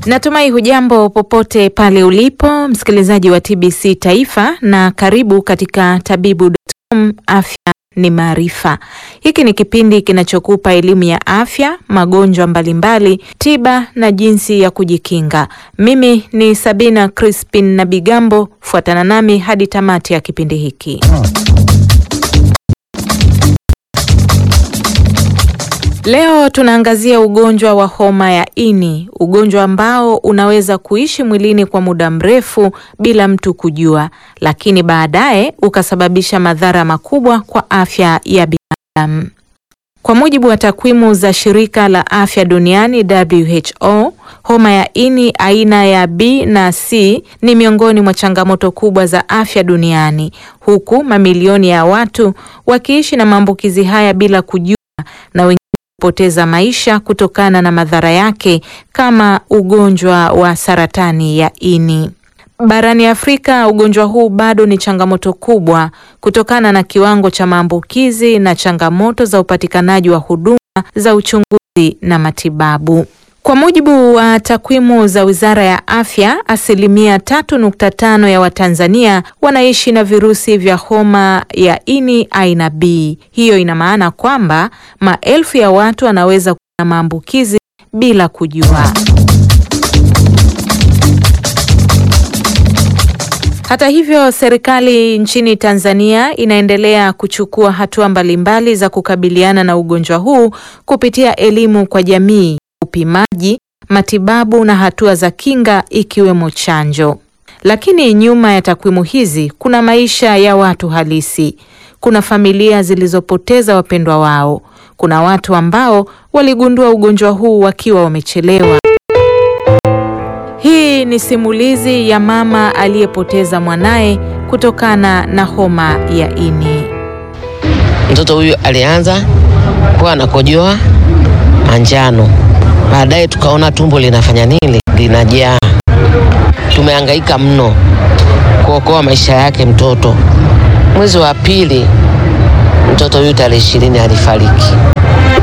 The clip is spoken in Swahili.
Natumai hujambo popote pale ulipo msikilizaji wa TBC Taifa, na karibu katika tabibu.com afya ni maarifa. Hiki ni kipindi kinachokupa elimu ya afya, magonjwa mbalimbali, tiba na jinsi ya kujikinga. Mimi ni Sabina Crispin na Bigambo, fuatana nami hadi tamati ya kipindi hiki. Leo tunaangazia ugonjwa wa homa ya ini, ugonjwa ambao unaweza kuishi mwilini kwa muda mrefu bila mtu kujua, lakini baadaye ukasababisha madhara makubwa kwa afya ya binadamu. Kwa mujibu wa takwimu za Shirika la Afya Duniani WHO, homa ya ini aina ya B na C ni miongoni mwa changamoto kubwa za afya duniani, huku mamilioni ya watu wakiishi na maambukizi haya bila kujua na wengine kupoteza maisha kutokana na madhara yake kama ugonjwa wa saratani ya ini. Barani Afrika, ugonjwa huu bado ni changamoto kubwa kutokana na kiwango cha maambukizi na changamoto za upatikanaji wa huduma za uchunguzi na matibabu. Kwa mujibu wa takwimu za Wizara ya Afya, asilimia tatu nukta tano ya Watanzania wanaishi na virusi vya homa ya ini aina B. Hiyo ina maana kwamba maelfu ya watu wanaweza kuwa na maambukizi bila kujua. Hata hivyo, serikali nchini Tanzania inaendelea kuchukua hatua mbalimbali za kukabiliana na ugonjwa huu kupitia elimu kwa jamii, upimaji, matibabu na hatua za kinga ikiwemo chanjo. Lakini nyuma ya takwimu hizi kuna maisha ya watu halisi. Kuna familia zilizopoteza wapendwa wao. Kuna watu ambao waligundua ugonjwa huu wakiwa wamechelewa. Hii ni simulizi ya mama aliyepoteza mwanaye kutokana na homa ya ini. Mtoto huyu alianza kuwa anakojoa manjano, baadaye tukaona tumbo linafanya nini, linajaa. Tumehangaika mno kuokoa maisha yake mtoto. Mwezi wa pili mtoto huyu tarehe ishirini alifariki.